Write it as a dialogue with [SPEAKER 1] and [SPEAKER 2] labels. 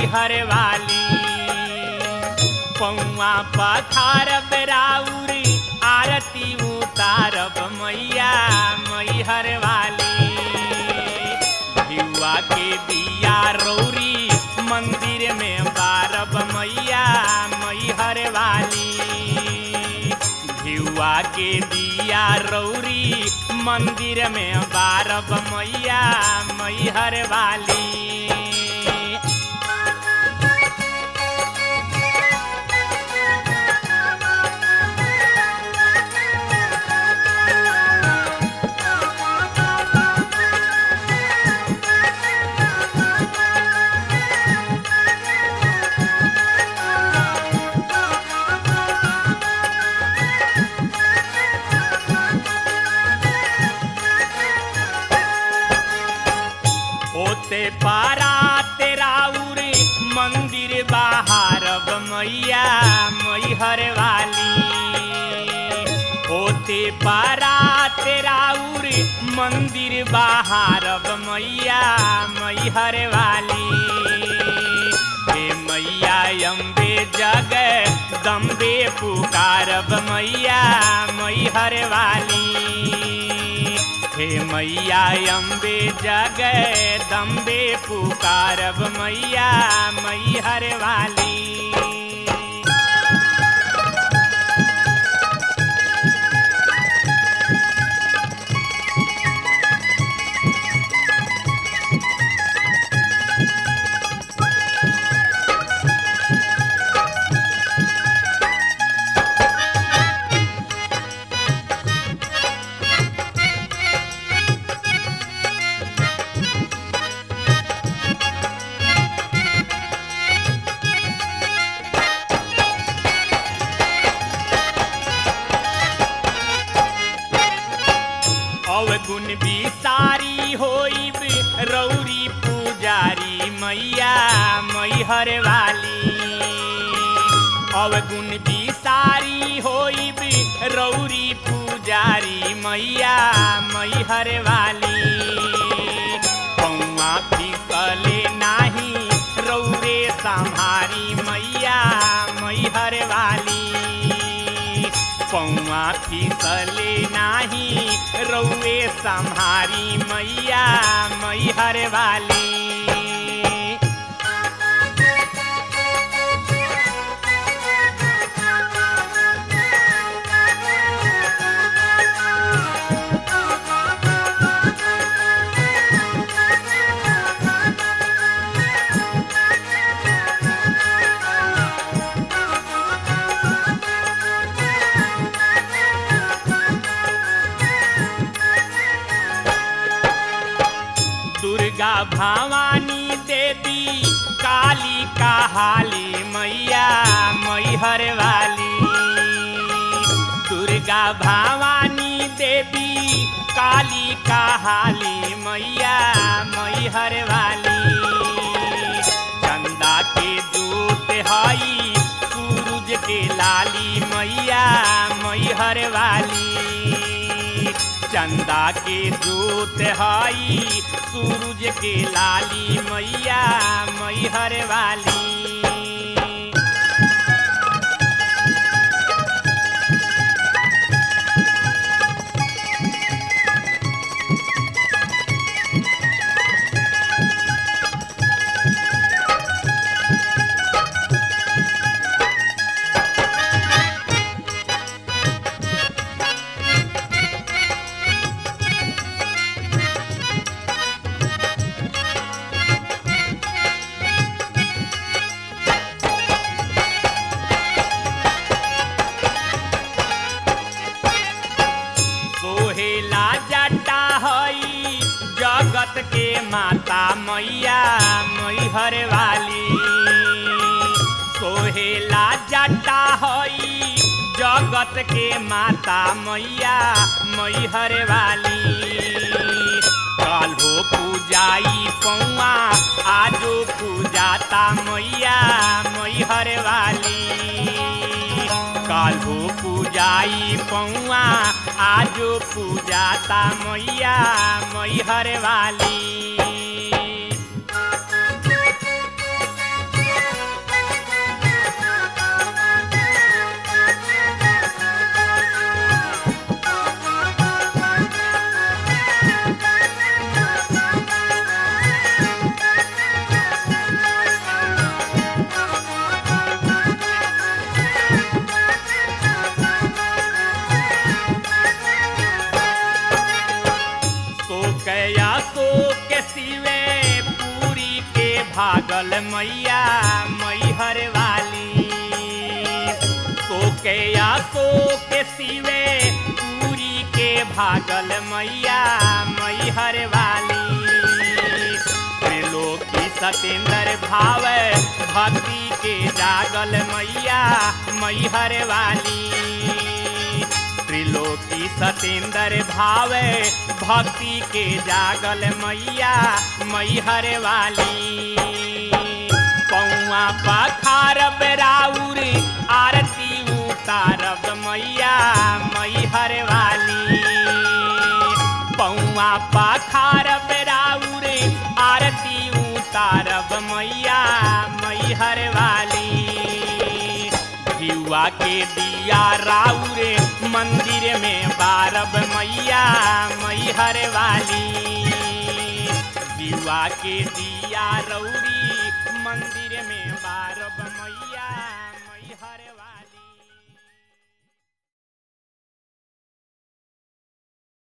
[SPEAKER 1] मैहर वाली पौआ पथारब राउरी आरती उतारब मैया मैहर वाली भियुआ के दिया रौरी मंदिर में बारब मैया मैहर वाली भियुआ के दिया रौरी मंदिर में बारब मैया मैहर वाली होते पारा तेरा उरे मंदिर बाहरब मैया मैहर वाली होते पारा तेरा उरे मंदिर बाहरब मैया मैहर वाली हे मैया अम्बे जग दम्बे पुकारब मैया मैहर वाली हे मैया अम्बे जग दम्बे पुकारब मैया मैहर वाली अवगुण बिसारी होइब रौरी पुजारी मैया मैहर वाली अवगुण बिसारी होइब रौरी पुजारी मैया मैहर वाली पौआ फिसले नाही रौरे सम्हारी मैया मैहर वाली पौआ फिसले नाही रौए सम्हारी मैया मैहर वाली दुर्गा भवानी देवी काली कहाली मैया मैहर वाली दुर्गा भवानी देवी काली कहाली मैया मैहर वाली चंदा के दूत हई सूरज के लाली मैया मैहर वाली चंदा के दूत हई सूरज के लाली मैया मैहर वाली सोहेला जटा हई जगत के माता मैया मैहर वाली सोहेला जटा हई जगत के माता मैया मैहर वाली काल्हो पूजाई पौआ आजो पूजाता मैया मैहर वाली काल्हो पूजाई पौआ आजो पूजाता मैया मैहर वाली भागल मैया मैहर वाली सोके या सोके सिवे पूरी के भागल मैया मैहर वाली त्रिलोकी सतेंद्र भाव भक्ति के जागल मैया मैहर वाली त्रिलोकी सतेंद्र भाव भक्ति के जागल मैया मैहर वाली पौआ पखारब राउर आरती उतारब मैया मैहर वाली पौआ पखारब राउर आरती उतारब मैया मैहर वाली युवा के दिया राउर मंदिर में बारब मैया मैहर वाली युवा के दिया रौरी मंदिर में बारब मैया